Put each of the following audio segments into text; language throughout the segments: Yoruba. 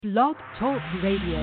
Blog Talk Radio.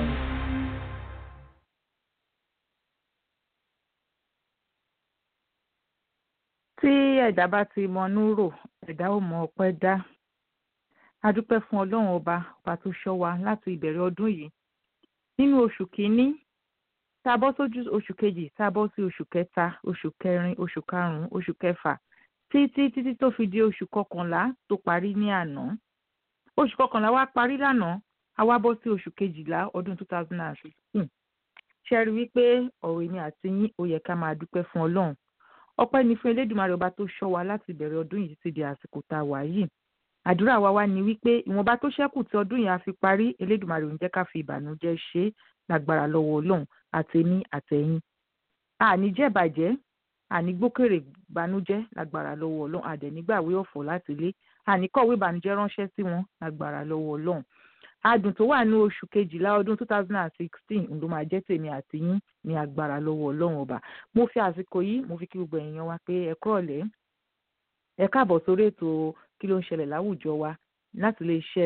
tí ẹ̀dá bá ti mọnú rò ẹ̀dá ò mọ ọpẹ́ dá a dúpẹ́ fún ọlọ́run ọba ọba tó ṣọ́ wa láti ìbẹ̀rẹ̀ ọdún yìí nínú oṣù kínní tá a bọ́ sójú oṣù kejì tá a bọ́ sí oṣù kẹta oṣù kẹrin oṣù karùn-ún oṣù kẹfà títí títí tó fi di oṣù kọkànlá tó parí ní àná oṣù kọkànlá wa parí lánàá a wá bọ́ sí oṣù kejìlá ọdún two thousand and sixteen ṣe rí wípé ọ̀rọ̀ èmi àti yín ó yẹ ká máa dúpẹ́ fún ọlọ́run ọpẹ́ ni fún elédùnmarè ọba tó ṣọ́ wa láti ìbẹ̀rẹ̀ ọdún yìí títí di àsìkò tá a wà yìí àdúrà wa wá ni wípé ìwọ̀nba tó ṣẹ́kù tí ọdún yìí á fi parí elédùnmarè ò ní jẹ́ ká fi ìbànújẹ́ ṣe é lágbára lọ́wọ́ ọlọ́run àtẹ̀mí àtẹ̀yìn àní jẹ́bàjẹ́ àní gbókèrè ìbànújẹ́ lágbára lọ́wọ́ ọlọ́run àdẹ̀nígbàwé ọ̀fọ̀ láti ilé àní kọ̀wé ìbànújẹ́ ránṣẹ́ sí wọn lágbára lọ́wọ́ ọlọ́run adùn tó wà ní oṣù kejìlá ọdún two thousand and sixteen ló máa jẹ́ tèmi àti yín ní agbára lọ́wọ́ ọlọ́run ọba mo fi àsìkò yìí mo fi kí gbogbo èèyàn wa pé ẹ kúrọ̀lẹ́ ẹ káàbọ̀ sórí ètò kí ló ń ṣẹlẹ̀ láwùjọ wa láti lè ṣe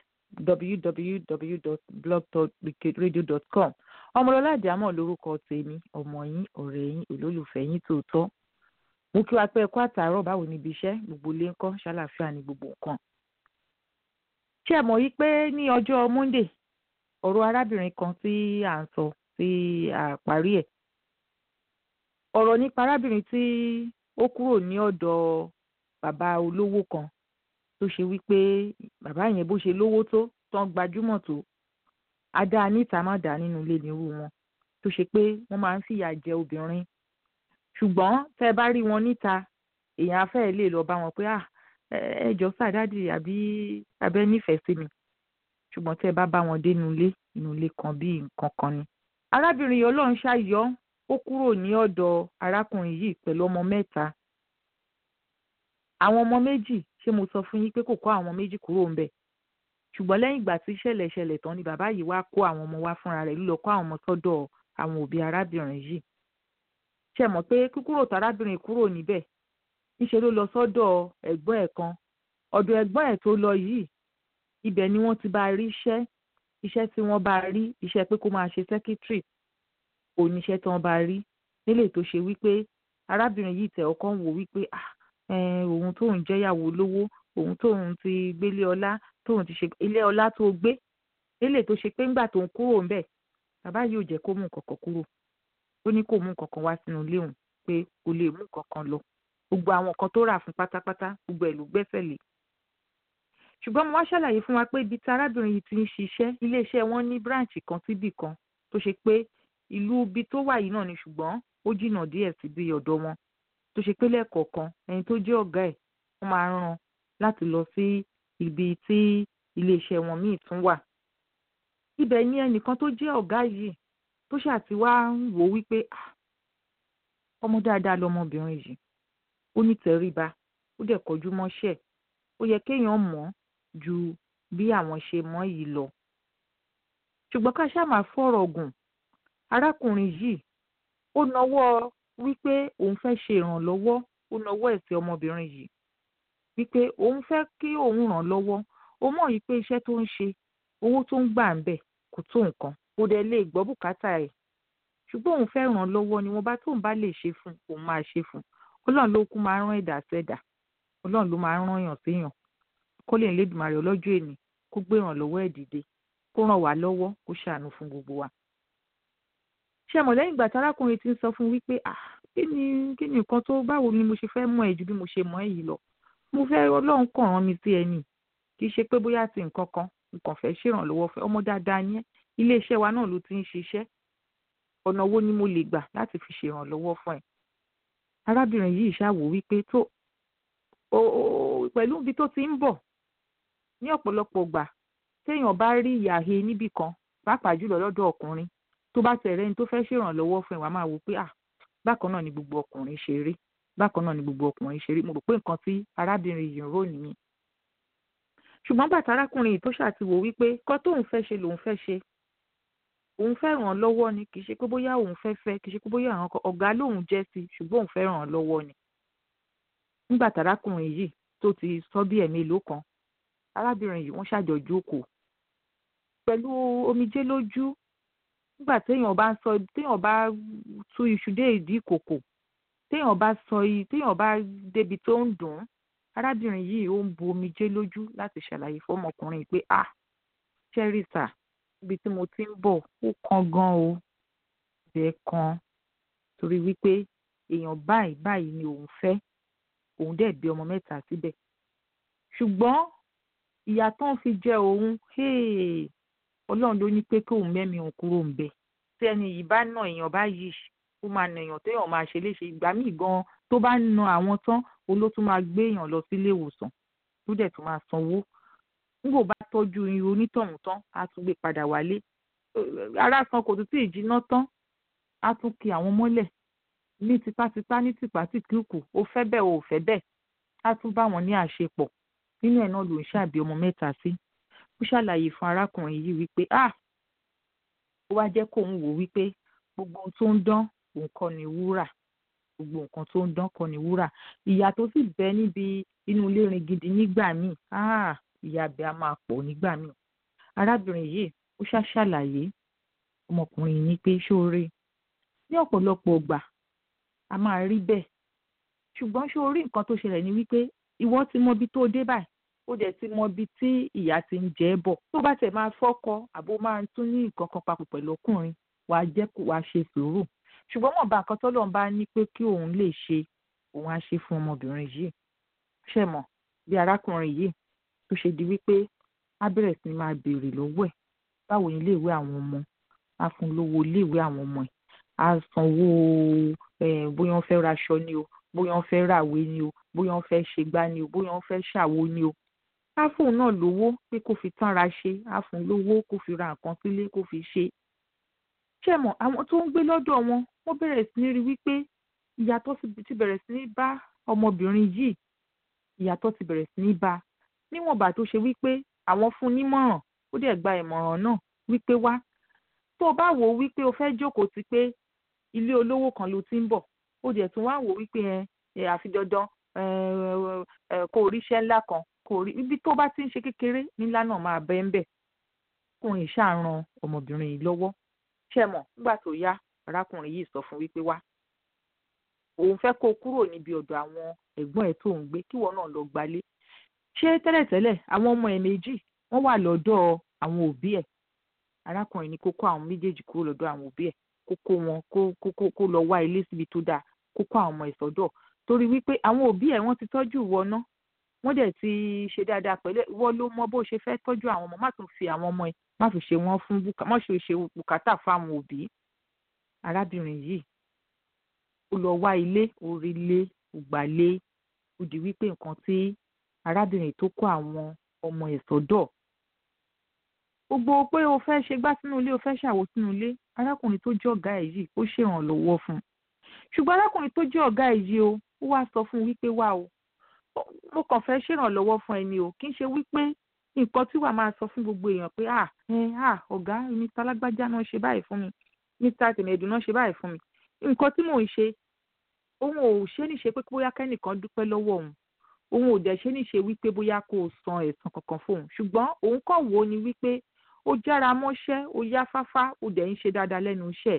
www.blogtalkradio.com ọmọlọ́lá àdìámọ̀ lórúkọ tèmi ọmọ yín ọ̀rẹ́ yín olólùfẹ́ yín tòótọ́ mo kí wa pé ẹ kú àtàárọ̀ báwo níbi iṣẹ́ gbogbo ilé ńkọ́ ṣàlàáfíà ní gbogbo nǹkan ṣé ẹ mọ̀ yí pé ní ọjọ́ monday ọ̀rọ̀ arábìnrin kan tí à ń sọ tí a parí ẹ̀ ọ̀rọ̀ nípa arábìnrin tí ó kúrò ní ọ̀dọ̀ bàbá olówó kan tó ṣe wípé bàbá yẹn bó ṣe lówó tó tán gbajúmọ̀ tó adá níta má dá nínú ilé nírú wọn tó ṣe pé wọ́n máa ń fìyà jẹ obìnrin ṣùgbọ́n tẹ́ ẹ bá rí wọn níta èèyàn afẹ́ lè lọ bá wọn pé ah ẹ jọ sàdádì àbí abẹ nífẹ̀ẹ́ sí mi ṣùgbọ́n tẹ́ ẹ bá bá wọn dé inú ilé inú ilé kan bí nǹkan kan ni. arábìnrin yìí ọlọ́run ṣàyọ ó kúrò ní ọ̀dọ̀ arákùnrin yìí pẹ̀lú ọmọ mẹ́ta. àwọn ọmọ méjì ṣé mo sọ fún yín pé kò kó àwọn méjì kúrò ń bẹ̀ ṣùgbọ́n lẹ́yìn ìgbà tí ìṣẹ̀lẹ̀ ṣẹlẹ̀ tán ni bàbá yìí wá kó àwọn ọmọ wá fúnra rẹ̀ lílọ kó àwọn ọmọ sọ́dọ̀ àwọn òbí arábìnrin yìí. ṣé mọ̀ pé kíkúrò tárábìnrin kúrò níbẹ̀ níṣẹ́ ló lọ sọ́dọ̀ ẹ̀gbọ́n ẹ̀ kan ọ̀dọ̀ ẹ̀gbọ́n ẹ̀ tó lọ yìí ibẹ̀ ni wọ́n ti bá rí iṣẹ́ iṣẹ́ tí wọ́n bá rí iṣẹ́ pé kó máa ṣe sẹ́kítírì oníṣẹ́ tí wọ́n bá rí nílé tó ṣe wípé arábìnrin yìí tẹ̀ ọkọ ń wò wípé òun tóun jẹ́yàwó lówó òun tóun ti gbélé ọlá tóun ti ṣe ilé ọlá tó gbé nílé tó ṣe pé ńgbà tóun kúrò ńbẹ̀ bàbá yìí ò jẹ́ kó mú nǹkan kan kúrò ó ní kó mú nǹkan kan wá sínú ilé òun pé kò lè mú nǹkan kan lọ gbogbo àwọn nǹkan tó rà fún pátápátá gbogbo ẹ̀ ló gbẹ́sẹ̀ lé ṣùgbọ́n mo wá ṣàlàyé fún wa pé ibi tí arábìnrin yìí ti ń ṣiṣẹ́ iléeṣẹ́ wọn ní bíráǹchì kan síbì kan tó ṣe pé ìlú ibi tó wà yìí náà ni ṣùgbọ́n ó jìnnà díẹ̀ síbi ọ̀dọ̀ wọn tó ṣe pé lẹ́ẹ̀kọ̀ọ̀kan ẹni tó jẹ́ ọ̀gá ẹ̀ wọ́n máa ń rán láti lọ sí ibi tí iléeṣẹ́ wọn míì tún wà. ibẹ̀ ni ẹnìkan tó jẹ́ ọ̀gá yìí tó ṣàtiwá ń wò wípé ọmọ dáadáa lọmọbìnrin yìí ó ní tẹríba ó dẹ̀ kọjú mọ́ṣẹ́ ó yẹ kéèyàn mọ̀ ju bí àwọn ṣe mọ̀ yìí lọ. ṣùgbọ́n ká ṣáà máa fọ̀rọ̀ gùn arákùnrin yìí ó nawọ́ wípé òun fẹ́ ṣe ìrànlọ́wọ́ ó nawọ́ ẹ̀ sí ọmọbìnrin yìí wípé òun fẹ́ kí òun ràn lọ́wọ́ ó mọ̀ yìí pé iṣẹ́ tó ń ṣe owó tó ń gbà ń bẹ̀ kò tó nǹkan kò dẹ̀ lè gbọ́ bùkátà ẹ̀ ṣùgbọ́n òun fẹ́ ràn lọ́wọ́ ni wọ́n bá tóun bá lè ṣe fún òun máa ṣe fún un ọlọ́run ló kú máa ń rán ẹ̀dá sẹ́dà ọlọ́run ló máa ń rán èèyàn séèyàn kó lè lédùmarè ọlọ́jọ́ èní kó gbé ìrànlọ́wọ́ ẹ̀ dìde kó ràn wá lọ́wọ́ kó ṣàánú fún gbogbo wa. ṣé mọ̀ lẹ́yìn ìgbà tárákùnrin ti ń sọ fún wípé ah kí ni kí ni nǹkan tó báwo ni mo ṣe fẹ́ mọ̀ ẹ́ ju bí mo ṣe mọ̀ ẹ́ yìí lọ mo fẹ́ ọlọ́run kàn rán mi sí ẹni kì í ṣe pé bóyá ti nǹkan kan nǹkan fẹ́ ṣèrànlọ́wọ́ fẹ́ ọmọ dáadáa yẹn iléeṣẹ́ wa náà ló ti ń ṣiṣẹ́ ọ̀nà wo ni mo lè gbà láti fi ṣèrànlọ́wọ́ fún ẹ arábìnrin yìí ṣàwò wípé tó pẹ̀lú ibi tó ti ń bọ̀ ní ọ̀pọ̀lọpọ̀ gbà téèyàn bá rí ìyàhe níbì kan pàápàá jùlọ lọ́dọ̀ ọkùnrin tó bá tẹ̀rẹ́ ní tó fẹ́ ṣèrànlọ́wọ́ fún ẹ wàá máa wò pé ah bákan náà ni gbogbo ọkùnrin ṣe rí bákan náà ni gbogbo ọkùnrin ṣe rí mo rò pé nǹkan tí arábìnrin yìí ń rò nìyí ṣùgbọ́n bàtà arákùnrin yìí tó ṣàtiwò wípé kọ́ tóun fẹ́ ṣe lòun fẹ́ ṣe òun fẹ́ ràn án lọ́wọ́ ni kì í ṣe pé bóyá òun fẹ́ fẹ́ kì í ṣe pé bóyá àwọn ọ̀gá lòun jẹ́ sí ṣùgbọ́n òun fẹ́ ràn án lọ́wọ́ ni nígbà tárákùnrin yìí tó ti sọ bí ẹ̀mélòó kan arábìnrin yìí wọ́n ṣàjọ jókòó pẹ̀lú omijé lójú nígbà téèyàn bá ń sọ téèyàn bá tú iṣu dé ìdí ìkòkò téèyàn bá sọ yìí téèyàn bá débi tó ń dùn ún arábìnrin yìí ó ń bu omijé lójú láti ṣàlàyé fọmọkùnrin pé ah chérisa ibi tí mo ti ń bọ̀ ó kan gan o bẹ́ẹ̀ kan torí wípé èèyàn báyìí báyìí ni òun fẹ́ òun dẹ̀ bí ọmọ mẹ́ta síbẹ̀ ṣùgbọ́n ìyà tó ń fi jẹ òun ọlọ́run ló ní pé kóun mẹ́mi òun kúrò ń bẹ̀ tí ẹni yìí bá nà èèyàn báyìí ó máa nà èèyàn téèyàn máa ṣe léṣe ìgbà míì gan tó bá na àwọn tán òun ló tún máa gbé èèyàn lọ sílé ìwòsàn tó dẹ̀ tún máa sanwó nígbò bá tọ́jú irun onítọ̀hún tán á tún gbé padà wálé ara san kò tún tí ì jiná tán á tún ki àwọn mọ́lẹ̀ ní tipátipá ní tìpátìkúùkù ó fẹ́ bẹ́ẹ̀ o ò fẹ́ bẹ́ẹ̀ á tún bá wọn ní àṣepọ̀ nínú ẹ̀ náà ló ń ṣàbí ọmọ mẹ́ta sí ó ṣàlàyé fún arákùnrin yìí wípé ah ó wá jẹ́ kóun wò wípé gbogbo ohun tó ń dán òun kọ́ ni wúrà gbogbo nǹkan tó ń dán kọ́ ni wúrà ìyà tó sì bẹ níbi inú ilé rin gidi nígbà míì ah ìyà bẹ a máa pọ̀ nígbà míì arábìnrin yìí ó ṣàṣàlàyé ọmọkùnrin yìí ní pé ṣóore ní ọ̀pọ̀lọpọ̀ ọgbà a máa rí bẹ́ẹ̀ ṣùgbọ́n ṣóorí nǹkan tó ṣẹlẹ̀ ni wípé ìwọ ti mọ ibi tó dé báyìí ó dẹ̀ ti mọ ibi tí ìyá ti ń jẹ́ bọ̀ tó bá tẹ̀ máa fọ́kọ àbó máa tún ní nǹkan kan papọ̀ pẹ̀lú ọkùnrin wàá jẹ́ kó wàá ṣe sùúrù ṣùgbọ́n wọn bá nǹkan tọ́lọ́run bá ní pé kí òun lè ṣe òun á ṣe fún ọmọbìnrin yìí ṣe mọ̀ bí arákùnrin yìí tó ṣe di wípé á bẹ̀rẹ̀ sí máa béèrè lọ́wọ́ ẹ̀ báwo ni iléèwé àwọn ọmọ á fún lówó iléèwé àwọn ọmọ ẹ̀ á sanwó bóyá wọ́n fẹ́ raṣọ ni o bóyá wọ́n fẹ́ ràwé ni o bóyá wọ́n fẹ́ ṣègbà ni o bóyá wọ́n fẹ́ ṣàwo ni o á fóun náà lówó pé kó fi tánra ṣe á fún lówó kó fi ra nǹkan sílé kó fi ṣe ṣe mọ̀ àwọn tó ń gbé lọ́dọ̀ wọn wọ́n bẹ̀rẹ̀ sí ní rí wípé ìyàtọ̀ ti bẹ̀rẹ̀ sí ní bá ọmọbìnrin yìí ìyàtọ̀ ti bẹ̀rẹ̀ sí ní bá níwọ̀nba tó ṣe wípé àwọn fún nímọ̀ràn ó dẹ̀ gba ìmọ̀ràn náà wípé wá tó o bá wò ó wípé o fẹ́ jókòó ti pé ilé olówó kan ló ti ń bọ̀ ó dẹ̀ tún wá wò ó wípé ẹ àfi dandan kó o ríṣẹ́ ńlá kan kó o rí ibi tó bá ti ń ṣe kékeré nílá náà máa bẹ́ ń bẹ̀ kóun ṣàràn ọmọbìnrin yìí lọ́wọ́ ṣe mọ̀ nígbà tó yá arákùnrin yìí sọ fún wípé wá òun fẹ́ kó kúrò níbi ọ̀dọ̀ àwọn ẹ̀gbọ́n ẹ̀ tó ń gbé kíwọ náà lọ gbalé ṣé tẹ́lẹ̀tẹ́lẹ̀ àwọn ọmọ ẹ̀ méjì wọ́n wà lọ́dọ̀ àwọn òbí ẹ̀ arákùnrin ní kó kó àwọn méjèèjì kúrò lọ́dọ̀ àwọn òbí ẹ̀ kó kó wọn kó kó kó lọ wá ilé síbi tó dáa kó kó àwọn ọmọ ẹ̀ sọ́dọ̀ torí wípé àwọn òbí ẹ̀ wọ́n ti tọ́jú ìwọ ná wọ́n dẹ̀ ti ṣe dáadáa pẹ̀lú ìwọ ló mọ bó ṣe fẹ́ tọ́jú àwọn ọmọ má tún fi àwọn ọmọ ẹ̀ má fi ṣe wọ́n fún má ṣe ṣe bùkátà fún àwọn òbí arábìnrin yìí ó lọ wá ilé orí ilé ògbàlé ó di wípé nǹkan tí arábìnrin tó kó àwọn ọmọ ẹ̀ sọ́dọ̀ gbogbo pé o fẹ́ ṣe gbá sínú ilé o fẹ́ ṣàwo sínú ilé arákùnrin tó jẹ́ ọ̀gá ẹ̀ yìí ó ṣèrànlọ́wọ́ fún un ṣùgbọ́n arákùnrin tó jẹ́ ọ̀gá ẹ̀ yìí o ó wá sọ fún un wípé wá o mo kàn fẹ́ ṣèrànlọ́wọ́ fún ẹni o kì í ṣe wípé nǹkan tí wàá máa sọ fún gbogbo èèyàn pé à ẹ à ọ̀gá mr alágbájá náà ṣe báyìí fún mi mr tèmẹ̀dù náà ṣe báyìí fún mi nǹkan tí mò ń ṣe òun ò ṣe ní ṣe pé bóyá kẹ́nìkan dúpẹ́ lọ́wọ́ òun òun ò dẹ̀ ṣe ní ṣe wípé bóyá kó o san ẹ̀san kankan fóun ṣùgbọ́n òun kàn wò ó ni wípé ó jára mọ́ṣẹ́ ó yá fáfá ó dẹ̀ ń ṣe dáadáa lẹ́nu iṣẹ́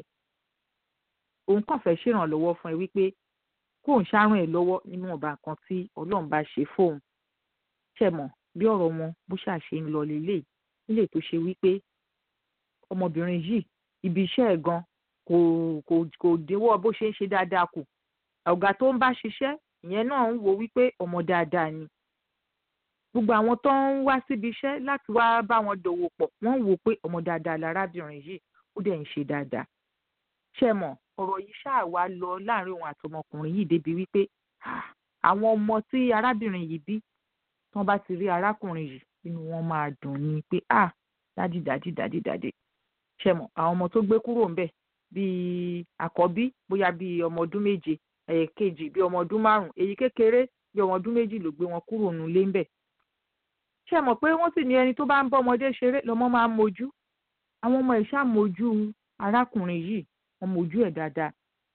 òun kàn fẹ́ ṣèrànlọ́wọ́ fún ẹ wípé kóun ṣàrùn ẹ̀ lọ́wọ́ nínú ọba kan tí ọlọ́run bá ṣe fóun ṣẹ̀mọ̀ bí ọ̀rọ̀ wọn bó ṣàṣe ń lọ lélẹ̀ nílé tó ṣe wípé ọmọbìnrin yìí ibi iṣẹ́ ẹ̀ gan kò kò kò dínwọ́ bó ṣe ń ṣe dáadáa kù ọ̀gá tó ń bá ṣiṣẹ́ ìyẹn náà ń wo wípé ọmọ dáadáa ni gbogbo àwọn tó ń wá síbi iṣẹ́ láti wá bá wọn dòwò pọ̀ wọ́n ń wò pé ọmọ dáadáa lárábìnrin yìí ó dẹ̀ ń ṣe dáadáa ṣe mọ̀ ọ̀rọ̀ yìí ṣáà wá lọ láàrin òun àtọmọkùnrin yìí débi wípé àwọn ọmọ tí arábìnrin yìí bí tán bá ti rí arákùnrin yìí inú wọn máa dùn ní pé ah dádì dádì dádì dádì ṣe mọ̀ àwọn ọmọ tó gbé kúrò ńbẹ̀ bíi àkọ́bí bóyá bíi ọmọ ọdún méje ẹ̀ẹ̀kejì bíi ọmọ ọdún márùn èyí kékeré bíi ọmọ ọdún méjì ló gbé wọn kúrò nílé ńbẹ̀ ṣe mọ̀ pé wọ́n sì ní ẹni tó bá ń bọ́ ọmọdé ṣeré lọ́mọ máa ń mojú àwọn ọmọ ẹ̀ ṣáà mojú arákùnrin yìí wọ́n mojú ẹ̀ dáadáa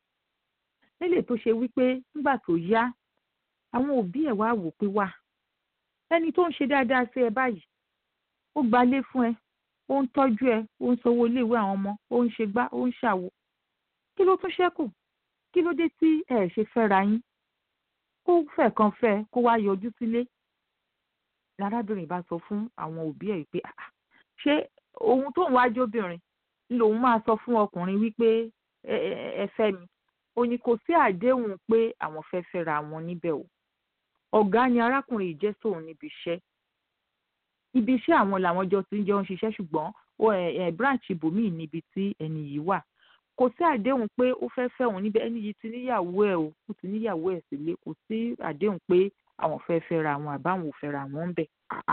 nílé tó ṣe wípé nígbà tó yá àwọn òbí ẹ̀ wá wò pé wà ẹni tó ń ṣe dáadáa sí ẹ báyìí ó gbalé fún ẹ ó ó ń tọ́jú ẹ ó ń sanwó iléèwé àwọn ọmọ ó ń ṣe gbá ó ń ṣàwo kí ló tún ṣẹ́kù kí ló dé tí ẹ ṣe fẹ́ra yín kó fẹ́ kan fẹ́ kó wá yọjú sílé lárábìnrin bá sọ fún àwọn òbí ẹ̀ pé ṣé ohun tóun wá jóbìnrin lòun máa sọ fún ọkùnrin wípé ẹ fẹ́ mi ó ní kò sí àdéhùn pé àwọn fẹ́ fẹ́ra wọn níbẹ̀ o ọ̀gá ni arákùnrin yìí jẹ́ sóun níbi iṣẹ́ ibi iṣẹ́ àwọn làwọn jọ ti ń jọ ń ṣiṣẹ́ ṣùgbọ́n branch ibòmíì níbi tí ẹni yìí wà kò sí àdéhùn pé ó fẹ́ fẹ́ òun níbẹ̀ ẹni yìí ti níyàwó ẹ̀ o ó ti níyàwó ẹ̀ sílé kò sí àdéhùn pé àwọn fẹ́ fẹ́ra wọn àbáwọn ò fẹ́ra wọn ń bẹ̀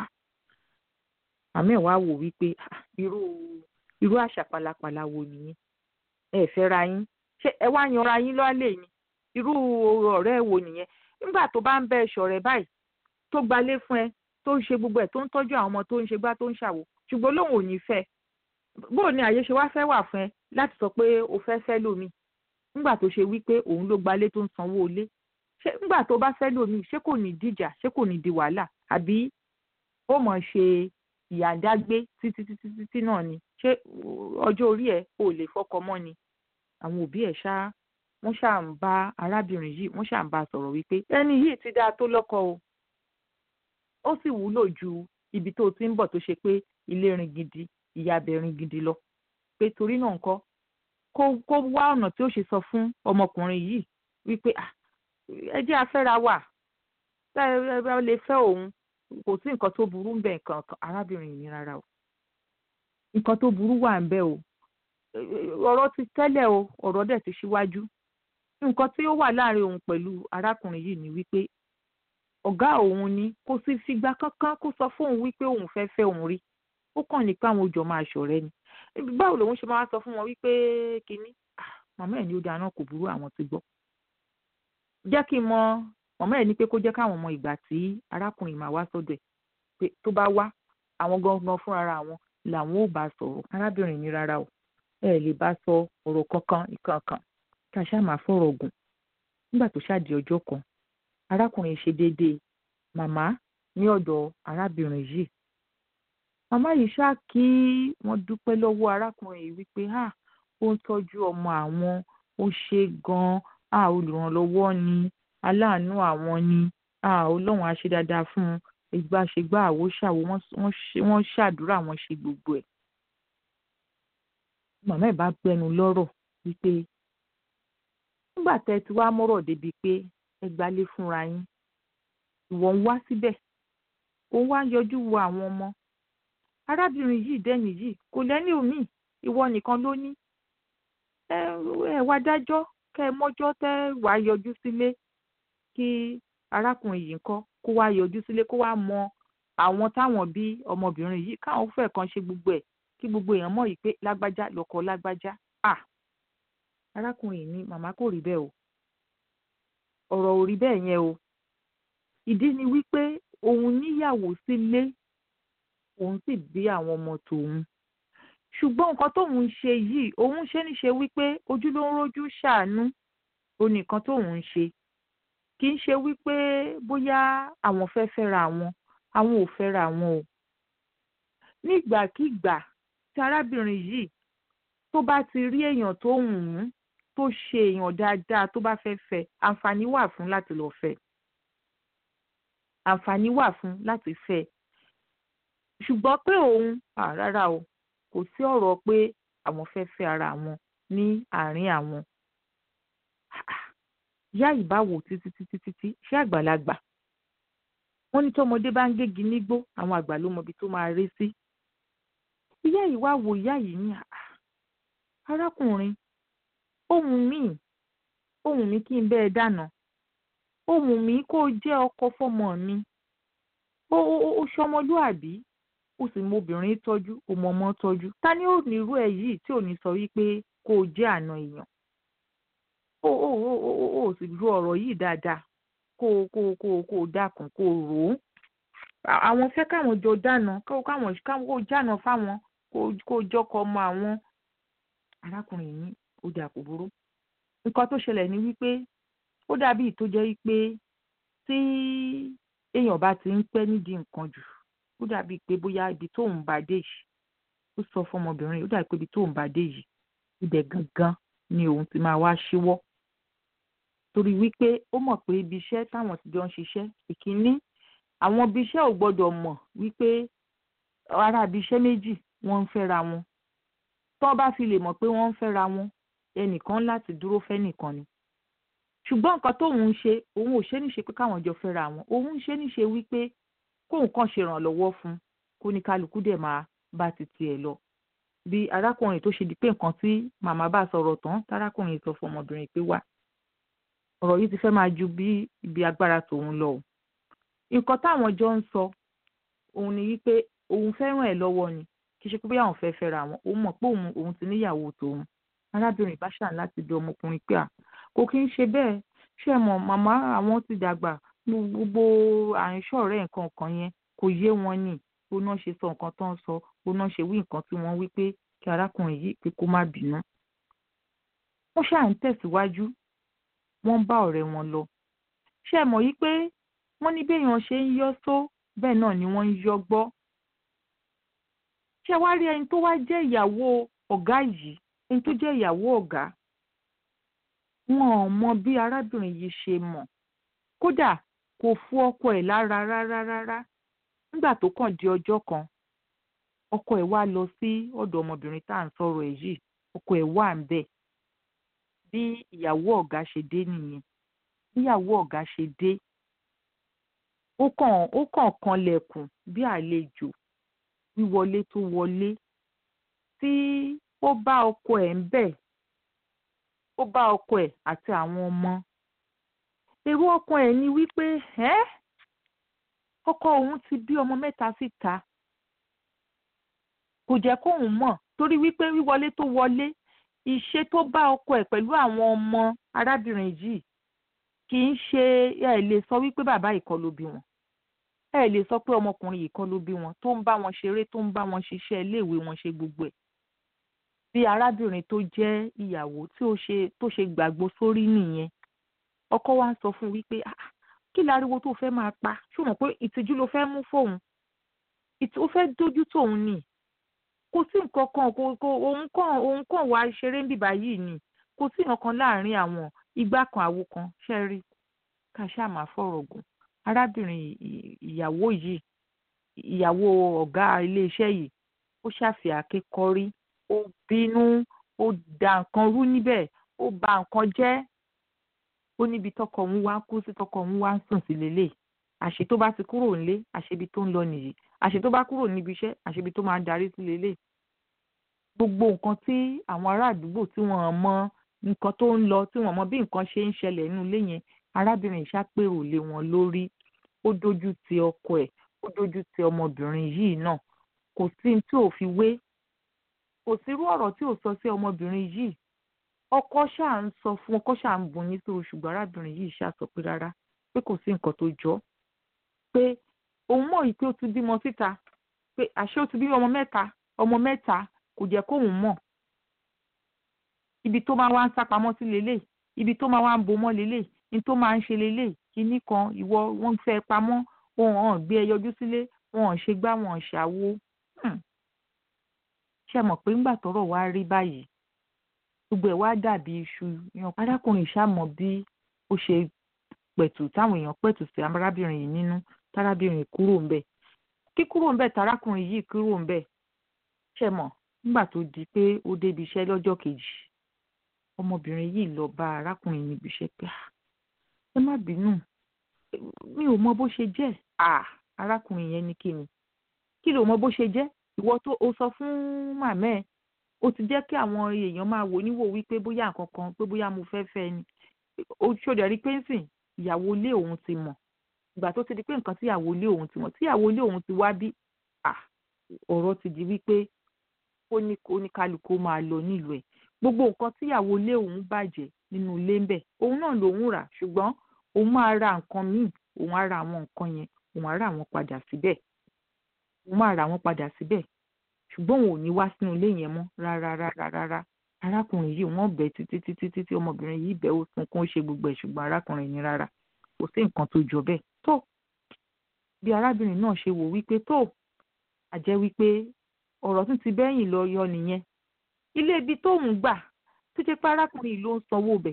àmì ẹ̀ wá wò wípé irú irú àṣà pálapàla wo nìyẹn ẹ fẹ́ra yín ṣé ẹ wá yanra yín lọ́lẹ̀ ni irú ọ̀rẹ́ wo nìyẹn nígbà tó bá ń bẹ ṣọ̀rẹ́ báyìí tó gbalé fún ẹ tó ń ṣe gbogbo ẹ̀ tó ń tọ́jú àwọn ọmọ tó ń ṣe gbá tó ń ṣàwò ṣùgbọ́n lóun ò ní fẹ́ bóò ni àyè ṣe wá fẹ́ wà fún ẹ láti sọ pé o fẹ́ fẹ́ lómi nígbà tó ṣe wípé òun ló gbalé tó ń sanwó ilé ṣé nígbà tó bá fẹ́ lómi ṣé kò ní dìjà ṣé kò ní di wàhálà àbí ó mọ̀ ṣe ìyàndágbé títí títí títí náà ni ṣé ọjọ́ orí ẹ̀ ò lè fọkọ mọ́ ni àwọn òbí ẹ̀ ṣá wọ́n ṣáà ń bá arábìnrin yìí wọ́n ṣáà ń bá a sọ̀rọ̀ wípé ẹni yìí ti dáa tó lọ́kọ o ó sì wúlò ju ibi tó ti ń bọ̀ tó ṣe pé ilé rin gidi ìyàbẹ̀ rin gidi lọ pé torí náà ńkọ́ kó kó wá ọ̀nà tí ó ṣe sọ fún ọmọkùnrin yìí wípé ẹ jẹ́ afẹ́ra wà tá ẹ lè fẹ́ òun kò sí nǹkan tó burú ń bẹ nǹkan arábìnrin yìí rárá o nǹkan tó burú wà ń bẹ o ọ̀rọ̀ ti tẹ́lẹ̀ o ọ̀rọ̀ dẹ̀ ti ṣíwájú nǹkan tí ó wà láàrin òun pẹ̀lú arákùnrin yìí ni wípé ọ̀gá òun ni kò sì fìgbà kankan kó sọ fóun wípé òun fẹ́ fẹ́ òun rí ó kàn ní pé àwọn òjò máa ṣọ̀rẹ́ ni báwo lòun ṣe máa sọ fún wọn wípé kínní màmá ẹ̀ ní ó dáná kò burú àwọn ti gbọ́ jẹ́ kí n mọ màmá ẹ̀ ní pé kó jẹ́ káwọn mọ ìgbà tí arákùnrin máa wá sọ́dọ̀ ẹ̀ pé tó bá wá àwọn gangan fúnra àwọn làwọn ò bá sọ̀rọ̀ arábìnrin ní rárá o ẹ lè bá sọ ọ̀rọ̀ kankan ìkankan ká ṣáà máa fọ̀rọ̀ gùn nígbà tó ṣáàdì ọjọ́ kan arákùnrin ṣe déédéé màmá ní ọ̀dọ̀ arábìnrin yìí màmá yìí ṣáà kí wọ́n dúpẹ́ lọ́wọ́ arákùnrin yìí wípé à ó ń tọ́jú ọmọ àwọn ó ṣe gan-an à olùrànlọ́wọ́ ni aláàánú àwọn ni à ọlọ́run á ṣe dáadáa fún un ìgbà ṣègbà àwo ṣàwo wọ́n ṣàdúrà wọ́n ṣe gbogbo ẹ̀ màmá ẹ̀ bá gbẹnu lọ́rọ̀ wípé nígbà tẹ́ ti wá mọ́rọ̀ débi pé ẹ gbalé fúnra yín ìwọ ń wá síbẹ̀ òun wá ń yọjú wo àwọn ọmọ arábìnrin yìí dẹ́ni yìí kò lẹ́ni omi ìwọ nìkan ló ní ẹ ẹ wá dájọ́ kẹ́ ẹ mọ́jọ́ tẹ́ wàá yọjú sílé kí arákùnrin yìí ńkọ́ kó wá yọjú sílé kó wá mọ àwọn táwọn bí ọmọbìnrin yìí káwọn fẹ́ kan ṣe gbogbo ẹ̀ kí gbogbo èèyàn mọ̀ yìí pé lágbájá lọ́kọ lágbájá à arákùnrin ní màmá kò rí bẹ́ẹ̀ o ọ̀rọ̀ ò rí bẹ́ẹ̀ yẹn o ìdí ni wípé òun níyàwó sílé òun sì bí àwọn ọmọ tòun ṣùgbọ́n nǹkan tóun ń ṣe yìí òun ṣe ní ṣe wípé ojú ló ń rójú ṣàánú onìkan tóun ń ṣe kì í ṣe wípé bóyá àwọn fẹ́ fẹ́ra wọn àwọn ò fẹ́ra wọn o nígbàkigbà tí arábìnrin yìí tó bá ti rí èèyàn tó wù ú tó ṣe èèyàn dáadáa tó bá fẹ́ fẹ́ àǹfààní wà fún láti lọ fẹ́ àǹfààní wà fún láti fẹ́ ṣùgbọ́n pé òun rárá o kò sí ọ̀rọ̀ pé àwọn fẹ́ fẹ́ ara wọn ní àárín àwọn ìyá yìí bá wò títí títí títí ṣé àgbàlagbà wọ́n ní tọmọdé bá ń gégi nígbó àwọn àgbà ló mọbi tó máa ré sí ìyá yìí wá wo ìyá yìí ní arákùnrin ohùn mi ohùn mi kí n bẹ́ẹ̀ dáná ohùn mi kó jẹ́ ọkọ fọ́mọ mi ó ó ṣọmọlúàbí ó sì mọ obìnrin tọ́jú ó mọ ọmọ tọ́jú ta ni ó ní irú ẹ̀ yìí tí ò ní sọ wípé kó o jẹ́ àna èèyàn ó ó ó ó ó sì ru ọ̀rọ̀ yìí dáadáa kó o kó o kó o kó o dákun kó o rò ó àwọn fẹ́ káwọn jọ dáná káwọn káwọn jáná fáwọn kó o jọkọ ọmọ àwọn arákùnrin yìí ó dà kò burú nǹkan tó ṣẹlẹ̀ ni wípé ó dàbí tó jẹ́ wípé tí èèyàn bá ti ń pẹ́ nídìí nǹkan jù ó dàbí pé bóyá ibi tóun bá dé yìí ó sọ fọmọbìnrin ó dàbí pé ibi tó ń bá dé yìí ibẹ̀ gangan ni òun ti máa wá ṣíwọ́ torí wípé ó mọ̀ pé ibi iṣẹ́ táwọn ti jọ ń ṣiṣẹ́ ìkíní àwọn ibi iṣẹ́ ò gbọ́dọ̀ mọ̀ wípé ará ibi iṣẹ́ méjì wọ́n ń fẹ́ra wọn tó bá fi lè mọ̀ pé wọ́n ń fẹ́ra wọn ẹnìkan láti dúró fẹ́nìkan ni ṣùgbọ́n nǹkan tóun ń ṣe òun ò ṣe níṣe pé káwọn jọ fẹ́ra wọn òun ń ṣe níṣe wípé kóun kàn ṣe ìrànlọ́wọ́ fún kó ní kálukú dẹ̀ máa bá ti tiẹ̀ lọ bí arákùnrin tó ṣe di pé nǹkan tí màmá bá sọ̀rọ̀ tán tárákùnrin sọ fún ọmọbìnrin pé wá ọ̀rọ̀ yìí ti fẹ́ máa ju bí ibi agbára tòun lọ o nǹkan táwọn jọ ń sọ òun ni wípé òun fẹ́ràn ẹ̀ lọ́wọ́ ni kì í ṣe pé bóyá òun fẹ́ fẹ́ra wọn òun mọ̀ pé òun òun ti níyàwó tòun arábìnrin bá ṣàn láti bí ọmọkùnrin pé à kò kí ń ṣe bẹ́ẹ̀ ṣe mọ̀ màmá àwọn ti dàgbà gbogbo àìsàn ọ̀rẹ́ nǹkan kan yẹn kò yé wọn ni bó náà ṣe sọ nǹkan tó ń sọ bó náà ṣe wí nǹkan tí wọ́n wí pé kí arákùnrin yìí pé kó má bínú. wọ́n ṣáà ń tẹ̀síwájú wọ́n ń bá ọ̀rẹ́ wọn lọ. ṣé ẹ mọ̀ yí pé wọ́n ní béèyàn ṣe ń yọ́ só bẹ́ẹ̀ náà ni wọ́n ń yọ́ gbọ́. ṣé wàá rí ẹni tó wá jẹ́ ìyàwó ọ̀gá yìí ẹni tó jẹ́ ìyàwó ọ̀gá wọn ò mọ bí arábìnrin yìí ṣe mọ̀ kódà kò fu ọkọ ẹ̀ lára rárá rárá nígbà tó kàn di ọjọ́ kan ọkọ ẹ̀ wá lọ sí ọ̀dọ̀ ọmọbìnrin tá à ń sọ̀rọ̀ ẹ̀ yìí ọkọ ẹ̀ wà ń bẹ̀ bí ìyàwó ọ̀gá ṣe dé nìyẹn bí ìyàwó ọ̀gá ṣe dé ó kàn ó kàn kanlẹ̀kùn bí àlejò wíwọlé tó wọlé tí ó bá ọkọ ẹ̀ ń bẹ̀ ó bá ọkọ ẹ̀ àti àwọn ọmọ èrò ọkọ ẹ̀ ni wípé ẹ́ ọkọ òun ti bí ọmọ mẹ́ta síta kò jẹ́ kóun mọ̀ torí wípé wíwọlé tó wọlé ìṣe tó bá ọkọ ẹ̀ pẹ̀lú àwọn ọmọ arábìnrin yìí kì í ṣe ẹ lè sọ wípé bàbá yìí kọ́ ló bí wọn ẹ lè sọ pé ọmọkùnrin yìí kọ́ ló bí wọn tó ń bá wọn ṣeré tó ń bá wọn ṣiṣẹ́ iléèwé wọn ṣe gbogbo ẹ̀ bí arábìnrin tó jẹ́ ìyàwó tí ó ṣe tó ṣe gbàgbó sórí nìyẹn ọkọ wa ń sọ fún un wípé ah kí láriwo tó fẹ́ máa pa ṣó mọ̀ pé ìtìjú ló fẹ́ mú fóun ó fẹ́ dójú tóun ni kò sí nǹkan kan kò kò òun kàn òun kàn wá ṣeré níbà yìí ni kò sí nǹkan kan láàrin àwọn igbá kan àwo kan ṣe rí ká ṣáà máa fọ̀rọ̀ gùn arábìnrin ìyàwó yìí ìyàwó ọ̀gá iléeṣẹ́ yìí ó ṣàfihàn akẹ́kọ̀ọ́rí ó bínú ó da nǹkan rú níbẹ̀ ó ba nǹkan jẹ́ ó níbi tọkọ òun wá kú sí tọkọ òun wá ń sùn sí lélẹ̀ àṣé tó bá ti kúrò nílé àṣebi tó ń lọ nìyí àṣé tó bá kúrò níbi iṣẹ́ àṣebi tó máa ń darí sí lélẹ̀ gbogbo nǹkan tí àwọn ará àdúgbò tí wọ́n mọ nǹkan tó ń lọ tí wọ́n mọ bí nǹkan ṣe ń ṣẹlẹ̀ nínú ilé yẹn arábìnrin ìṣàpèrò lé wọn lórí ó dojú ti ọkọ ẹ̀ ó dojú ti ọmọbìnrin yìí náà kò sí tí ò fi wé kò sírú ọ̀rọ̀ tí ò sọ sí ọmọbìnrin yìí ọkọ ṣáà ń sọ fún ọkọ ṣáà ń bùn yín sórí ṣùgbọ́n arábìnrin yìí ṣáà sọ pé rárá pé kò sí nǹkan tó jọ pé òun mọ̀ yìí pé ó ti bímọ síta pé àṣé ó ti bí ọmọ mẹ́ta ọmọ mẹ́ta kò jẹ́ kóun mọ̀ ibi tó máa wá ń sápamọ́ sí lélẹ̀ ibi tó máa wá ń bomọ́ lélẹ̀ ní tó máa ń ṣe lélẹ̀ kinní kan ìwọ wọ́n fẹ́ pamọ́ wọn hàn gbé ẹ yọjú sílé wọn hàn ṣe gbá wọn ṣàwo ṣe mọ̀ pé ńgbà tọ́rọ̀ wá rí báyìí gbogbo ẹ̀ wá dàbí iṣu yan arákùnrin ṣàmọ̀ bí ó ṣe pẹ̀tù táwọn èèyàn pẹ̀tù sí arábìnrin yìí nínú tárábìnrin kúrò ń bẹ̀ kí kúrò ń bẹ̀ tárákùnrin yìí kúrò ń bẹ̀ ṣe mọ̀ nígbà tó di pé ó débi iṣẹ́ lọ́jọ́ kejì ọmọbìnrin yìí lọ bá arákùnrin níbi iṣẹ́ pé ẹ má bínú mi ò mọ bó ṣe jẹ́ arákùnrin yẹn ní kí ni kí ló mọ bó ṣe jẹ́ ìwọ tó o sọ fún màmá ẹ o ti jẹ́ kí àwọn èèyàn máa wò níwò wípé bóyá nǹkan kan pé bóyá mo fẹ́ fẹ́ ni o ṣòdì rí pé nsìn ìyàwó ilé òun ti mọ̀ ìgbà tó ti di pé nǹkan tí ìyàwó ilé òun ti mọ̀ tí ìyàwó ilé òun ti wá bí ọ̀rọ̀ ti di wípé ó ní oníkálukú máa lọ nílùú ẹ̀ gbogbo nǹkan tí ìyàwó ilé òun bàjẹ́ nínú ilé ń bẹ̀ òun náà lòun rà ṣùgbọ́n òun máa ra nǹkan míì òun á ra àwọn nǹkan yẹn òun á rà wọ́n padà síbẹ̀ òun máa rà wọ́n padà síbẹ̀ ṣùgbọ́n òun ò ní wá sínú ilé yẹn mọ́ rárá rárá rárá arákùnrin yìí wọ́n bẹ̀ títí títí títí ọmọbìnrin yìí bẹ̀ ó sunkún ó ṣe gbogbo ẹ̀ ṣùgbọ́n arákùnrin ní rárá kò sí nǹkan tó jọ bẹ́ẹ̀ tó bí arábìnrin náà ṣe wò wípé tó àjẹ́ wípé ọ̀rọ̀ tún ti bẹ́yìn lọ yọ nìyẹn ilé ibi tóun gbà tó jẹ́ pé arákùnrin yìí ló ń sanwó bẹ̀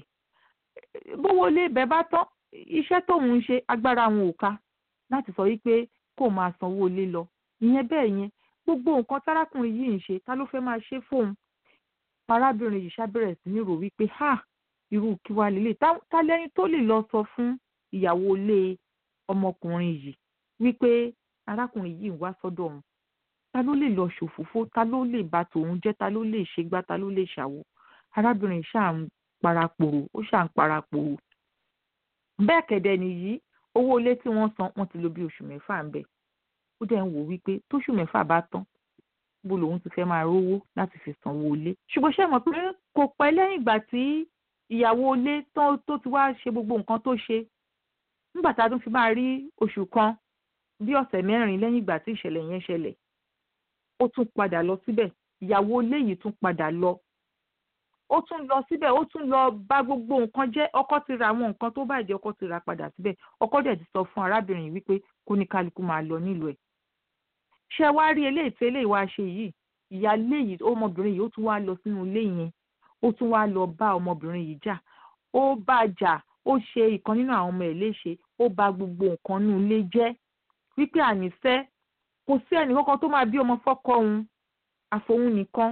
bówó ilé ibẹ̀ bá tán iṣẹ́ tóun ń ṣe agbára wọn ò ká láti sọ wípé kó máa sanwó ilé lọ ìyẹn bẹ́ẹ̀ yẹn gbogbo nǹkan tárákùnrin yìí ń ṣe ta ló fẹ́ máa ṣe fóun arábìnrin yìí ṣàbẹ̀rẹ̀ sí ní rò wípé ha irú kí wàá lélẹ̀ ta lẹ́ni tó lè lọ sọ fún ìyàwó ilé ọmọkùnrin yìí wípé arákùnrin yìí ń wá sọ́dọ̀ òun ta ló lè lọ ṣòfófó ta ló lè bà tòun jẹ́ ta ló lè ṣègbà ta ló lè ṣàwò arábìnrin ṣáà ń parapòrò ó ṣáà ń parapòrò bẹ́ẹ̀ kẹ̀dẹ̀ nìyí owó ilé tí wọ́n san wọ́n ti lò bí oṣù mẹ́fà ń bẹ̀ ó dẹ̀ ń wò wípé tóṣù mẹ́fà bá tán bó lòun ti fẹ́ máa rówó láti fi sanwó ilé ṣùgbọ́n ṣé mọ̀ pé kò pẹ́ lẹ́yìn ìgbà tí ìyàwó ilé tó ti wá ṣe gbogbo nǹkan tó ṣe nígbà tá a tún fi máa rí oṣù kan bí ọ̀sẹ̀ mẹ́rin lẹ́yìn ìgbà tí ìṣẹ̀lẹ̀ yẹn ṣẹlẹ̀ ó tún padà lọ síbẹ̀ ìyàwó ilé yìí tún padà lọ ó tún lọ síbẹ̀ ó tún lọ bà gbogbo nǹkan jẹ́ ọkọ ti ra àwọn nǹkan tó bàjẹ́ ọkọ ti ra padà síbẹ̀ ọkọ dẹ̀ ti sọ fún arábìnrin wípé kó ní kálukú máa lọ nílùú ẹ̀ ṣé wá rí eléyìí tí eléyìí wá ṣe yìí ìyáálé yìí ọmọbìnrin yìí ó tún wá lọ sínú ilé yẹn ó tún wá lọ bá ọmọbìnrin yìí jà ó bá jà ó ṣe ìkan nínú àwọn ọmọ ẹ̀ léṣe ó bà gbogbo nǹkan nínú ilé jẹ́ wípé ànífẹ́ kò sí ẹnì kankan tó máa bí ọmọ fọ́kọ òun àfòun nìkan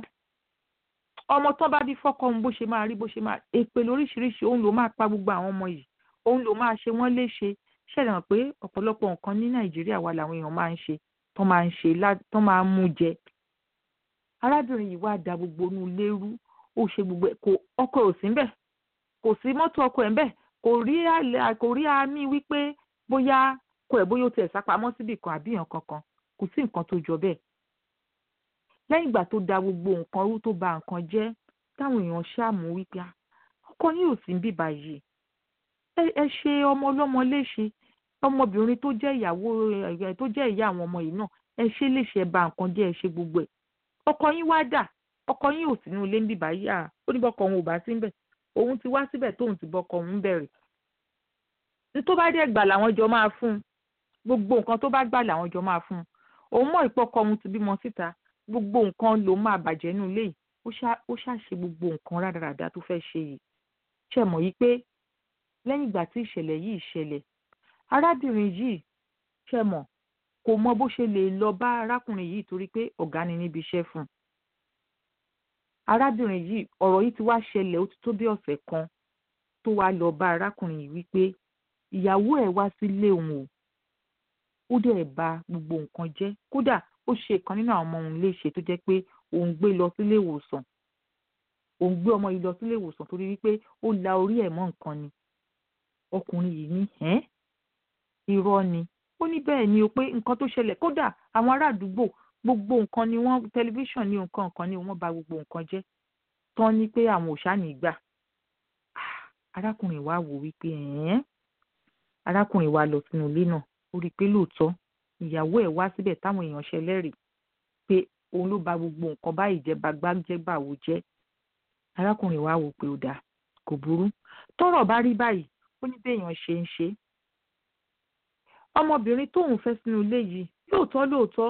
ọmọ tán bá bí fọ́kọ òun bó ṣe máa rí bó ṣe máa èpè lóríṣiríṣi òun ló máa pa gbogbo àwọn ọmọ yìí òun ló máa ṣe wọ́n léṣe ṣẹlẹ̀ hàn pé ọ̀pọ̀lọpọ̀ nǹkan ní nàìjíríà wa làwọn èèyàn máa ń ṣe tán máa ń ṣe tán máa ń mú jẹ arábìnrin yìí wá da gbogbo inú ilé rú ó ṣe gbogbo ẹ̀ kò ọkọ ẹ̀ ò sí ńbẹ̀ kò sí mọ́tò ọkọ ẹ̀ ńbẹ̀ kò rí kò rí àmì wípé bóyá kọ ẹ̀ bóyá ó tiẹ̀ sápamọ́ síbì kan àbí èèyàn kankan kò sí nǹkan tó jọ bẹ́ẹ̀ lẹ́yìn ìgbà tó da gbogbo nǹkan rú tó ba nǹkan jẹ́ táwọn èèyàn ṣàmú wípé ọkọ yín ò sí ń bíbà yìí ẹ ṣe ọmọ ọlọ́mọ léṣe ọmọbìnrin tó jẹ́ ìyàwó tó jẹ́ ìyá àwọn ọmọ yìí náà ẹ ṣe léṣe ẹ ba nǹkan jẹ́ ẹ ṣe gbogbo ẹ̀ ọkọ yín wá dà ọkọ yín ò sínú ilé ń bíbà yìí à ó ní bọ́kọ òun ò bá sí ń bẹ̀ òun ti wá síbẹ̀ tóun ti bọ́kọ òun bẹ̀rẹ̀ ní tó bá dẹ̀ gbà làwọn jọ máa fún un gbogbo nǹkan tó bá gbà làwọn jọ máa fún un òun mọ̀ ìpọ́kọ òun ti bímọ síta gbogbo nǹkan ló máa bàjẹ́ nínú ilé yìí ó ṣàṣe gbogbo nǹkan rádaràda tó fẹ́ ṣe yìí ṣe mọ̀ yìí pé lẹ́yìn ìgbà tí ìṣẹ̀lẹ̀ yìí ṣẹlẹ̀ arábìnrin yìí ṣe mọ̀ kò mọ bó ṣe lè lọ bá arákùnrin yìí torí pé ọ̀gá ni níbi iṣẹ́ fún un arábìnrin yìí ọ̀rọ̀ yìí ti wá ṣẹlẹ̀ ó ti tó bí ọ̀sẹ̀ kan tó wá lọ bá arákùnrin yìí wípé ìyàwó ẹ̀ wá sílé òun o ó dẹ̀ bà gbogbo nǹkan jẹ́ kódà ó ṣe ìkan nínú àwọn ọmọ òun léṣe tó jẹ́ pé òun gbé lọ sílé ìwòsàn òun gbé ọmọ yìí lọ sílé ìwòsàn torí wípé ó la orí ẹ̀ mọ́ nǹkan ni ọkùnrin yìí ní ẹ́ irọ́ ni ó ní bẹ́ẹ̀ ni o pé nǹkan tó ṣẹlẹ̀ kódà àwọn ará àdúgbò gbogbo nǹkan ni wọ́n tẹlifíṣàn ní nǹkan nǹkan ni wọ́n bà gbogbo nǹkan jẹ́ tán ní pé àwọn ò ṣáà ní gbà arákùnrin wa wò wípé ẹ̀ẹ́n arákùnrin wa lọ sínú ilé náà ó rí i pé lóòótọ́ ìyàwó ẹ̀ wá síbẹ̀ táwọn èèyàn ṣẹlẹ́rìí pé òun ló bà gbogbo nǹkan báyìí jẹ́ bagbájẹ́ bàwò jẹ́ arákùnrin wa wò pé ó dáa kò burú tọ́rọ̀ bá rí báyìí ó ní béèyàn ṣe ń ṣe ọmọbìnrin tóun fẹ́ sínú ilé yìí lóòótọ́ lóòótọ́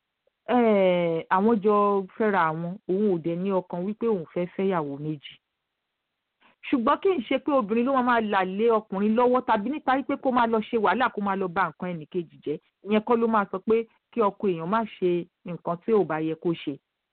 àwọn jọ fẹ́ra àwọn òun ò dẹ̀ ní ọkàn wípé òun fẹ́ fẹ́yàwó méjì ṣùgbọ́n kì í ṣe pé obìnrin ló máa là lé ọkùnrin lọ́wọ́ tàbí nípa wípé kó máa lọ ṣe wàhálà kó máa lọ bà nǹkan ẹnìkejì jẹ́ ìyẹn kọ́ ló máa sọ pé kí ọkọ èèyàn má ṣe nǹkan tí ò bá yẹ kó ṣe.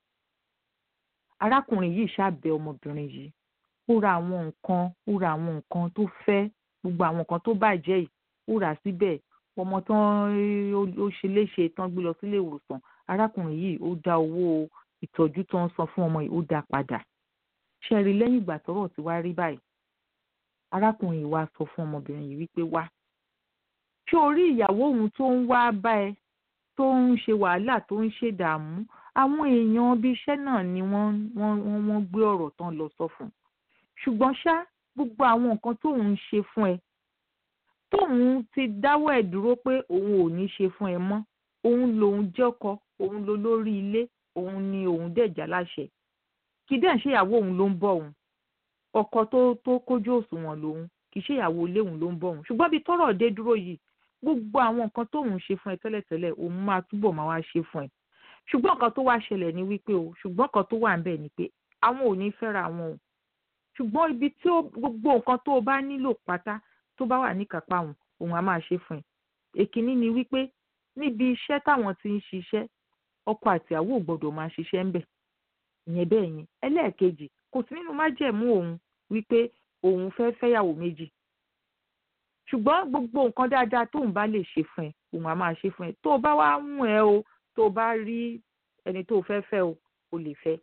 arákùnrin yìí ṣàbẹ̀ ọmọbìnrin yìí ó ra àwọn nǹkan ó ra àwọn nǹkan tó fẹ́ gbogbo àwọn nǹkan tó bàjẹ́ yìí ó rà síbẹ̀ ọmọ tán ó ṣe léṣe tán gbé lọ sílé ìwòsàn arákùnrin yìí ó dá owó ìtọ́jú tó ń san fún ọmọ yìí ó dá padà ṣe rí lẹ́yìn ìgbà tọ́rọ̀ ti wá rí báyìí arákùnrin yìí wá sọ fún ọmọbìnrin yìí wípé wá ṣé o rí ìyàwó òun tó ń wá bá ẹ tó ń ṣe wàhálà tó ń ṣe dààmú àwọn èèyàn ibi iṣẹ́ náà ni wọ́n wọ́n wọ́n gbé ọ̀rọ̀ tán lọ sọ fún un ṣùgbọ́n ṣá gbogbo àwọn nǹkan tóun ń ṣe fún ẹ tóun ti dáwọ́ ẹ̀ dúró pé òun ò ní ṣe fún ẹ mọ́ òun lòun jẹ́kọ òun ló lórí ilé òun ni òun dẹ̀jà láṣẹ kì í dẹ̀ ṣe ìyàwó òun ló ń bọ̀ òun ọkọ tó tó kójú òṣùwọ̀n lòun kì í ṣe ìyàwó ilé òun ló ń bọ̀ òun ṣùgbọ́n bí tọ́rọ̀ dé dúró yìí gbogbo àwọn nǹkan tóun ṣe fún ẹ tẹ́lẹ̀tẹ́lẹ̀ òun máa túbọ̀ máa wá ṣe fún ẹ ṣùgbọ́n nǹkan tó wá ṣẹlẹ̀ ni wípé o ṣùgbọ́n nǹkan tó wà ń bẹ̀ ni pé àwọn ò ní fẹ́ra wọn o ṣùgbọ́n ibi tí ó gbogbo nǹkan tó o bá nílò pátá tó bá wà níkápá wọn òun á máa ṣe fún ẹ èkínní ni wípé níbi iṣẹ́ táwọn ti ń ṣiṣẹ́ ọkọ àti àwọ̀ ò gbọ́dọ̀ máa ṣiṣẹ́ ń bẹ̀ ìyẹn bẹ́ẹ̀ yẹn ẹlẹ́ẹ̀kejì kò sí nínú májẹ̀mú òun wípé òun fẹ́ fẹ́yàwó méjì ṣùgbọ́n gbogbo nǹkan dáadáa tóun bá lè ṣe fún ẹ òun á máa ṣe fún ẹ tó o bá wá mú ẹ o tó o bá rí ẹni tó o fẹ́ fẹ́ o o lè fẹ́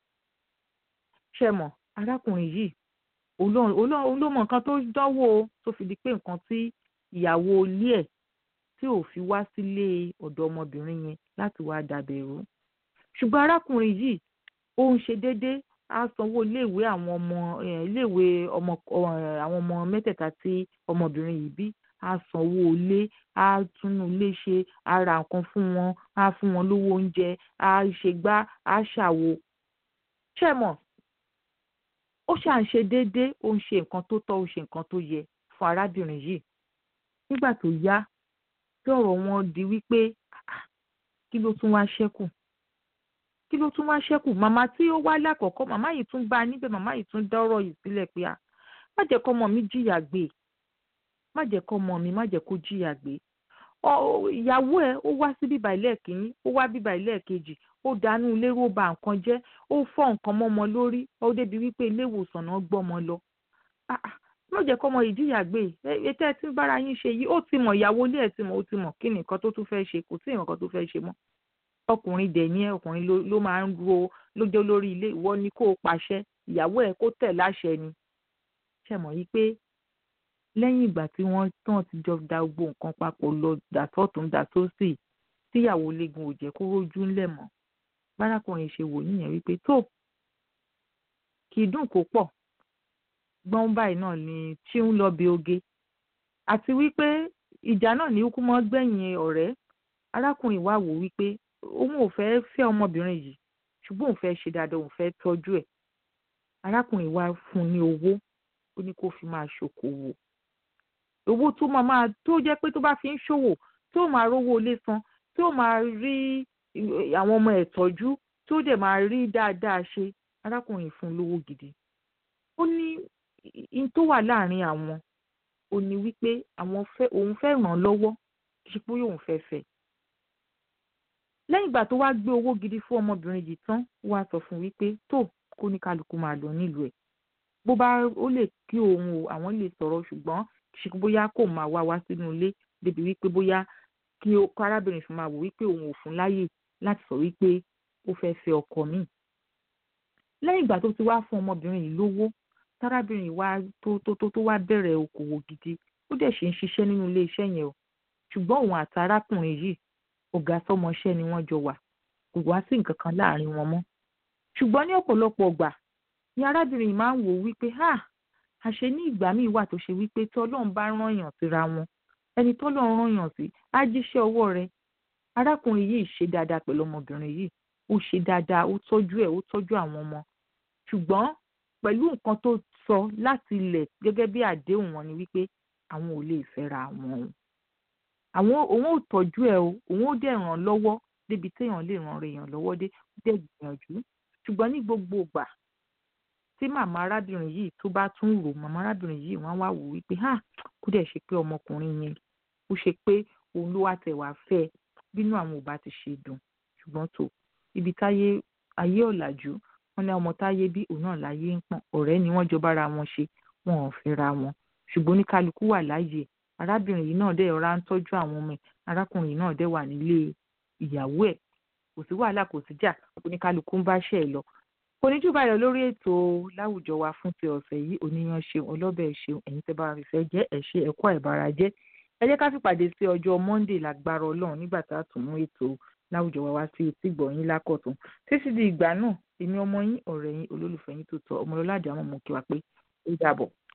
ṣe mọ̀ arákùnrin yìí òun ló mọ nǹkan tó dánwò o tó fi di pé nǹkan tí ìyàwó ilé ẹ̀ tí ò fi wá sílé ọ̀dọ̀ ọmọbìnrin yẹn láti wá dàbẹ̀rú ṣùgbọ́n arákùnrin yìí ó ń ṣe déédéé á sanwó iléèwé àwọn ọmọ iléèwé ọmọ àwọn ọmọ mẹ́tẹ̀ẹ̀ta tí ọmọbìnrin yìí bí á sanwó ilé á túnú ilé ṣe á ra nǹkan fún wọn á fún wọn lówó oúnjẹ á ṣègbà á ṣàwo ṣé mọ̀ ó ṣà ń ṣe déédéé ó ń ṣe nǹkan tó tọ́ ó ṣe nǹkan tó yẹ fún arábìnrin yìí nígbà tó yá tí ọ̀rọ̀ wọn di wípé kí ló tún wá ṣẹ́kù kí ló tún wá ṣẹ́kù màmá tí ó wá lákọ̀ọ́kọ́ màmá yìí tún bá a níbẹ̀ màmá yìí tún dá ọ̀rọ̀ yìí sílẹ̀ pé a má jẹ́ kọ́ ọmọ mi jìyà gbé má jẹ́ kọ́ ọmọ mi má jẹ́ kó jìyà gbé ìyàwó ẹ̀ ó wá sí bíbá ilé kìíní ó wá bíbá ilé kejì ó dànù ilé ó ba nǹkan jẹ́ ó fọ́ nǹkan mọ́mọ lórí ó débi wípé ilé ìwòsàn náà gbọ́mọ lọ má jẹ́ kọ́ ọmọ yìí jìyà gbé ètò ẹ̀ tí ń bára yín ṣe yìí ó ti mọ̀ ìyàwó ilé ẹ̀ ti mọ̀ ó ti mọ̀ kí ni nǹkan tó tún fẹ́ ṣe kò sí nǹkan tó fẹ́ ṣe mọ́ ọkùnrin dẹ̀ ní ẹ ọkùnrin ló máa ń ro ló jẹ́ olórí ilé ìwọ ni kó o pàṣẹ ìyàwó ẹ̀ kó tẹ̀ láṣẹ ni ṣe mọ̀ yí pé lẹ́yìn ìgbà tí wọ́n tán ti jọ da gbogbo nǹkan papọ̀ lọ dàtọ́tún dàtósì tíyàwó léegun ò jẹ́ kó rójú ńlẹ̀ mọ́ bárakùnrin ṣe wò yíyan wípé tó kì í dùn kó pọ̀ gbọ́n báyìí náà ni tí ń lọ bí oge àti wípé ìjà náà ní kú mọ́ gbẹ̀yìn ọ̀rẹ́ arákùnrin wa wò wípé òun ò fẹ́ fẹ́ ọmọbìnrin yìí ṣùgbọ́n òun fẹ́ ṣe dáadáa òun fẹ́ tọ́jú ẹ̀ arákùnrin wa fún un ní owó ó ní kó fi máa ṣòkòwò owó tó máa máa tó jẹ́ pé tó bá fi ń ṣòwò tó máa rówó ilé san tó máa rí àwọn ọmọ ẹ̀ tọ́jú tó dẹ̀ máa rí dáadáa ṣe arákùnrin fún un lówó gidi ó ní in tó wà láàrin àwọn ó ní wípé àwọn fẹ́ òun fẹ́ ràn án lọ́wọ́ kí pé òun fẹ́ fẹ́ lẹ́yìn ìgbà tó wá gbé owó gidi fún ọmọbìnrin yìí tán wá sọ fún wípé tó kó ní kálukú máa lọ nílùú ẹ̀ bó bá ó lè kí òun o àwọn lè sọ̀rọ̀ ṣùgbọ́n ṣe bóyá kò máa wá wá sínú ilé débi wípé bóyá kí arábìnrin fi máa wò wípé òun ò fún láyè láti sọ wípé ó fẹ́ fẹ́ ọkọ míì lẹ́yìn ìgbà tó ti wá fún ọmọbìnrin yìí lówó tárábìnrin wa tó tó tó tó wá bẹ̀rẹ̀ okòwò gidi ó dẹ̀ ṣe ń ṣiṣẹ́ nínú ilé iṣẹ́ yẹn o ṣùgbọ́n òun àti arákùnrin yìí ọ̀gá sọmọṣẹ́ ni wọ́n jọ wà kò wá sí nǹkan kan láàrin wọn mọ́ ṣùgbọ́n ní ọ̀pọ̀lọpọ̀ ọgbà ni arábìnrin máa ń wò wípé ha àṣẹ ní ìgbà míì wà tó ṣe wípé tí ọlọ́run bá rányàn síra wọn ẹni tọ́lọ́run rányàn sí á jíṣẹ́ ọwọ́ rẹ̀ arákùnrin yìí ṣe dáadáa pẹ̀lú ọmọbìnrin yìí ó ṣe dáadáa ó tọ́jú ẹ̀ ó tọ́jú àwọn ọmọ ṣùgbọ́n pẹ̀lú nǹkan tó sọ láti ilẹ̀ gẹ́gẹ́ bí àdéhùn wọn ni wípé àwọn ò lè fẹ́ra wọn o àwọn òun ò tọ́jú ẹ̀ o òun ò dẹ̀ ràn lọ́wọ́ débi téèyàn lè ràn èèyàn lọ́wọ́ dé dẹ̀ gbìyànjú ṣùgbọ́n ní gbogbo ìgbà tí màmá arábìnrin yìí tó bá tún rò màmá arábìnrin yìí wọ́n wá wò wípé ha kó dẹ̀ ṣe pé ọmọkùnrin yẹn ó ṣe pé òun ló wá tẹ̀ wá fẹ́ ẹ bínú àwọn ò bá ti ṣe dùn ṣùgbọ́n tó ibi táyé ayé ọ̀làjú wọn ní ọmọ táyé bí òun náà láyé ń pọ̀n ọ̀rẹ́ ni wọ́n jọ bára wọn ṣe wọn ò fẹ́ra wọn ṣùgbọ́n oníkálukú wà láàyè arábìnrin yìí náà dẹ̀ ọ̀rá ń tọ́jú àwọn ọmọ ẹ̀ arákùnrin yìí náà dẹ̀ wà nílé ìyàwó ẹ̀ kò sí wàhálà kò sí jà oníkálukú ń bá ṣẹ̀ lọ kò ní jù báyọ̀ lórí ètò láwùjọ wa fún ti ọ̀sẹ̀ yìí oníyan ṣeun ọlọ́bẹ̀ ṣeun ẹ̀yin tẹ́ bá wa fìfẹ́ jẹ́ ẹ̀ ṣe ẹ̀kọ́ ẹ̀bára jẹ́ ẹ jẹ́ ká fìpàdé sí ọjọ́ monday lágbára ọlọ́run nígbà tá a tún mú ètò láwùjọ wa wá sí etí gbọ̀nyìn lákọ̀tún títí di ìgbà náà èmi ọmọ yín ọ̀rẹ́ yín olólùfẹ́ yín tó tọ́ ọmọlọ́ládé àwọn ọmọ kí wa pé ó dàbọ̀.